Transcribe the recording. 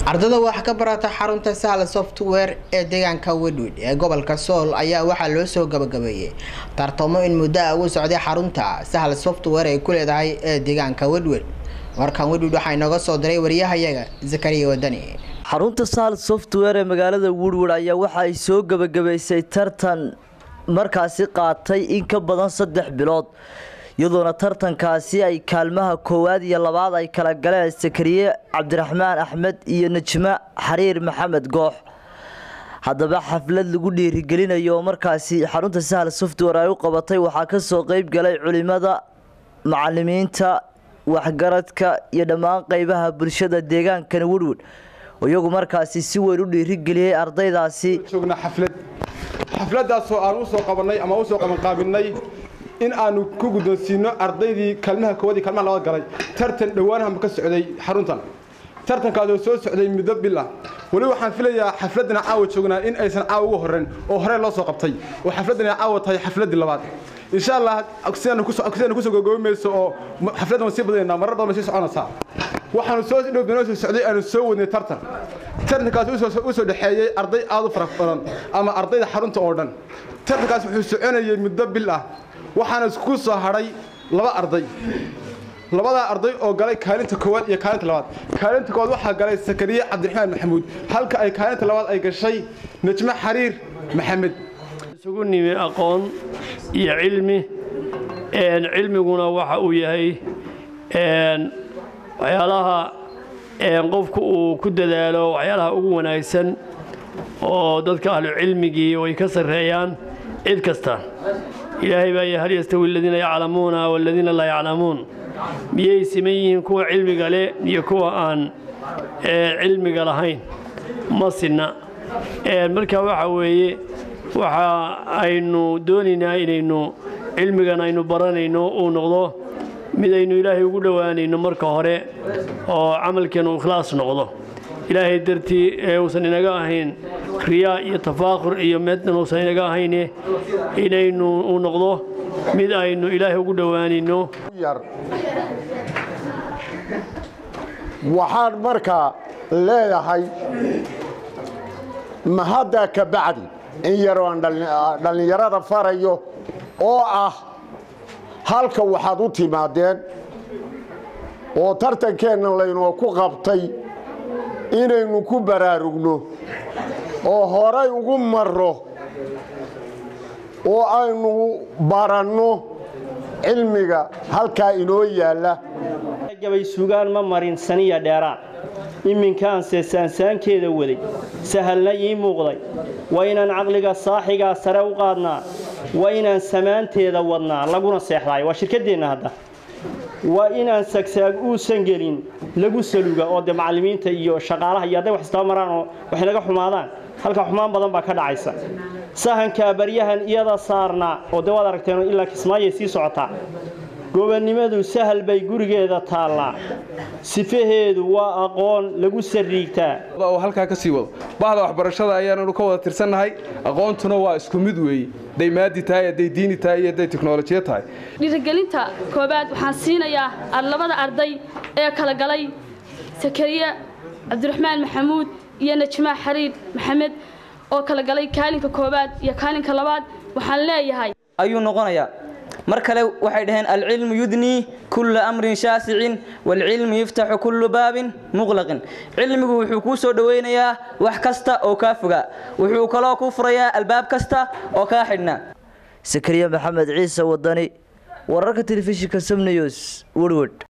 ardada wax ka barata xarunta sahla software ee deegaanka wedwid ee gobolka sool ayaa waxaa loo soo gabagabeeyey tartamo in muddo ah ugu socday xarunta sahla software ay ku leedahay ee deegaanka wedwid warkan wedwid waxaa inooga soo diray wariyahayaga zakariya wadani xarunta sahal software ee magaalada woodward ayaa waxa ay soo gabagabaysay tartan markaasi qaatay in ka badan saddex bilood iyadoona tartankaasi ay kaalmaha koowaad iyo labaad ay kala galeen sakariye cabdiraxmaan axmed iyo najmo xariir maxamed goox haddaba xaflad lagu dhiirigelinayo oo markaasi xarunta sahal software ay u qabatay waxaa kasoo qeyb galay culimada macalimiinta waxgaradka iyo dhammaan qeybaha bulshada deegaankani woodward iyagu markaasi si weyn u dhiirigeliyey ardaydaasi joognaa xaflad xafladaasoo aan usoo qabanay ama usoo qabanqaabinay in aanu ku guddoonsiino ardaydii kaalmaha koowaad iyo kaalmaha labaad galay tartan dhowaanahama ka socday xaruntan tartankaasoo soo socday muddo bil ah weli waxaan filayaa xafladana caawa joognaa in aysan caawa uga horreyn oo horey loo soo qabtay oo xafladana caawa tahay xafladdii labaad insha allah sidaanu kusoo gogoobi mayso oo xafladdan waan sii badanaynaa marar badan bay sii soconaysaa waxaanu soo dhowbinoo soo socday aanu soo wadnay tartan tartankaas u soo dhexeeyey arday aad u fara badan ama ardayda xarunta oo dhan tartankaas wuxuu soconayay muddo bil ah waxaana isku soo hadhay laba arday labadaa arday oo galay kaalinta koowaad iyo kaalinta labaad kaalinta koowaad waxaa galay sakariye cabdiraxmaan maxamuud halka ay kaalinta labaad ay gashay najmo xariir maxamed isugu nimi aqoon iyo cilmi cilmiguna waxa uu yahay waxyaalaha qofku uu ku dadaalo waxyaalaha ugu wanaagsan oo dadka ahlu cilmigii ay ka sarreeyaan cid kasta ilaahay baa y hal yastawi aladiina yaclamuuna waladiina laa yaclamuun miyay siman yihiin kuwa cilmiga leh iyo kuwa aan cilmiga lahayn ma sinna marka waxa weeye waxa aynu doonaynaa inaynu cilmigan aynu baranayno uu noqdo mid aynu ilaahay ugu dhowaanayno marka hore oo camalkeenu ikhlaas noqdo ilaahay dartii ee uusan inaga ahayn riyaa iyo tafaakhur iyo meednan uusan inaga ahayne inaynu uu noqdo mid aynu ilaahay ugu dhowaanayno waxaan markaa leeyahay mahadda ka bacdi in yaroo aan dhallinyarada farayo oo ah halka waxaad u timaadeen oo tartankeenna laynoo ku qabtay inaynu ku baraarugno oo horay ugu marro oo aynu baranno cilmiga halkaa inoo yaalla gabay sugaan ma marin saniya dheeraan iminkaanse saansaankeeda waday sahalna ii muuqday waa inaan caqliga saaxigaa sare u qaadnaa waa inaan samaanteeda wadnaa laguna seexdaay waa shirkaddeenna hadda waa inaan sagsaag uusan gelin lagu saluga oo dee macallimiinta iyo shaqaalaha iyo hadday wax istaba maraan oo waxay naga xumaadaan halka xumaan badan baa ka dhacaysa sahankaa baryahan iyada saarnaa oo dee waad aragteen ilaa kismaayay sii socotaa gobonnimadu sahal bay gurigeeda taallaa sifaheedu waa aqoon lagu sariigtaa oo halkaa ka sii wado bahda waxbarashada ayaananu ka wada tirsannahay aqoontuna waa isku mid weeye hadday maadi tahay hadday diini tahay iyo hadday teknolojiya tahay dhiirigelinta koobaad waxaan siinayaa labada arday ee kala galay sakariye cabdiraxmaan maxamuud iyo najmaa xariir maxamed oo kala galay kaalinka koobaad iyo kaalinka labaad waxaan leeyahay ayuu noqonayaa mar kale waxay dhaheen alcilmu yudnii kulla amrin shaasicin waalcilmu yiftaxu kullu baabin muqlaqin cilmigu wuxuu kuu soo dhowaynayaa wax kasta oo kaa fogaa wuxuu kaloo kuu furayaa albaab kasta oo kaa xidhnaa sakariye maxamed ciise wadani wararka telefishinka samnews werward